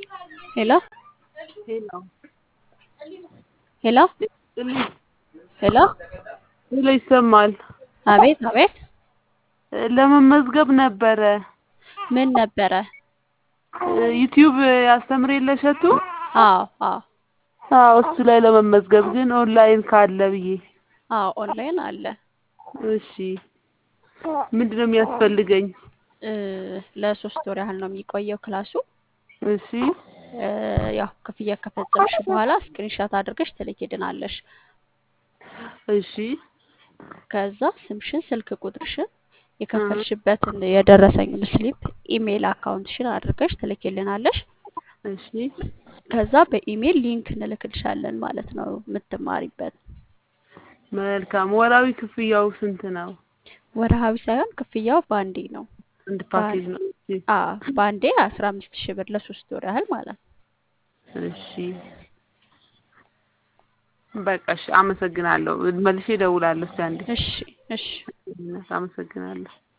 ሄሎ ሄሎ ሄሎ ሄሎ ሄሎ ይሰማል። አቤት አቤት ለመመዝገብ ነበረ። ምን ነበረ? ዩቲዩብ ያስተምር የለ እሸቱ? አዎ አዎ አዎ እሱ ላይ ለመመዝገብ ግን ኦንላይን ካለ ብዬ። አዎ ኦንላይን አለ። እሺ ምንድን ነው የሚያስፈልገኝ? እ ለሶስት ወር ያህል ነው የሚቆየው ክላሱ። እሺ እ ያው ክፍያ ከፈጸምሽ በኋላ ስክሪንሻት አድርገሽ ትልኪልናለሽ። እሺ ከዛ ስምሽን፣ ስልክ ቁጥርሽን፣ የከፈልሽበትን የደረሰኝ ስሊፕ፣ ኢሜይል አካውንትሽን አድርገሽ ትልኪልናለሽ። እሺ ከዛ በኢሜይል ሊንክ እንልክልሻለን ማለት ነው የምትማሪበት። መልካም። ወራዊ ክፍያው ስንት ነው? ወርሃዊ ሳይሆን ክፍያው ባንዴ ነው። አንድ ፓኬጅ ነው። እሺ አ ባንዴ አስራ አምስት ሺህ ብር ለሶስት ወር ያህል ማለት ነው። እሺ በቃ እሺ፣ አመሰግናለሁ። መልሼ እደውላለሁ። እስኪ አንዴ እሺ እሺ አመሰግናለሁ።